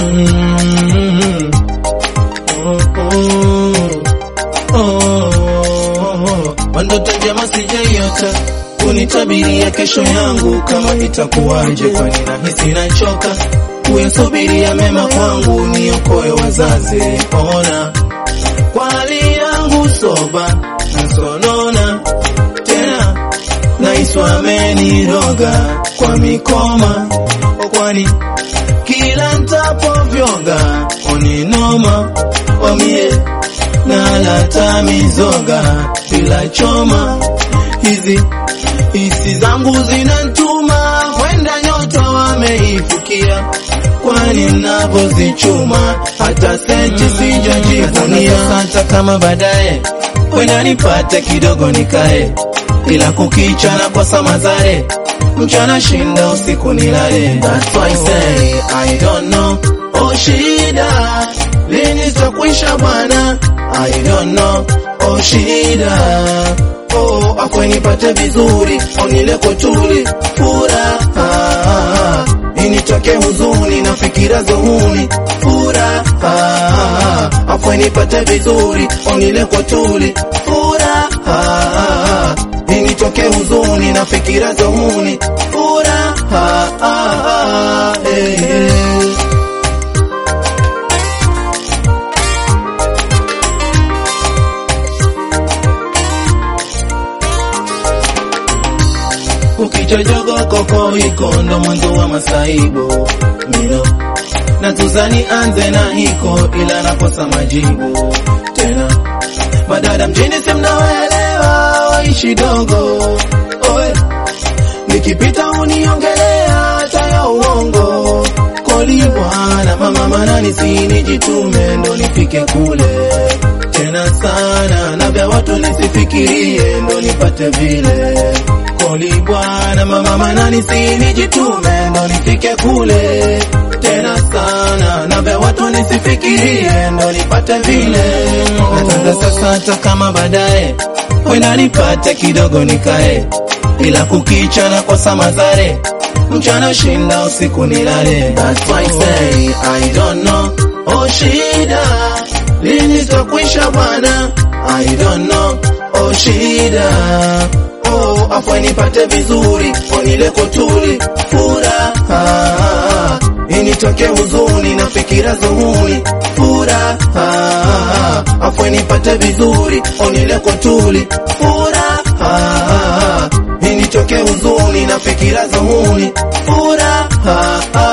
Mm. Oh, oh. Oh. Mandoto njema sijaiota kunitabiria kesho yangu kama itakuwaje, kwani nahisi nachoka kuyasubiria mema kwangu, niokoe wazazi. Ona kwa hali yangu soba nasonona tena, naiswa ameniroga kwa mikoma, kwani kila ntapovyoga oninoma wamie nalata mizoga bila choma hizi hisi zangu zinantuma kwenda nyota wameifukia, kwani mnavyozichuma hata senti sijajivunia. Hata kama baadaye kwenda nipate kidogo nikae, ila kukicha na kosa mazare, mchana shinda usiku nilale. That's why I say I don't know, oh shida lini zitakwisha bwana, I don't know, oh shida oh, akwe nipate vizuri onile kotuli furaha initoke huzuni na fikira zohuni furaha akwe nipate vizuri onile kotuli furaha initoke huzuni na fikira zohuni furaha hey, hey. ukichojogo koko iko ndo mwanzo wa masaibu mino na tuzani anze na hiko ila nakosa majibu tena madada mjini simnawaelewa waishi dogo oe nikipita uniongelea taya uongo koli bwana mama manani sinijitume ndo nifike kule tena sana na vya watu nisifikirie ndo nipate vile koli bwana mama manani sinijitume ndo nifike kule tena sana na vya watu nisifikirie ndo nipate vile nataka sasa hata kama baadaye wenda nipate kidogo nikae ila kukicha na kosa mazare mchana shinda usiku nilale That's why I say I don't know oh shida lini zitakwisha bwana I don't know oh shida oh afwe nipate vizuri onile kotuli furaha initoke huzuni na fikira zuhuni furaha afwe nipate vizuri onile kotuli furaha initoke huzuni na fikira zuhuni furaha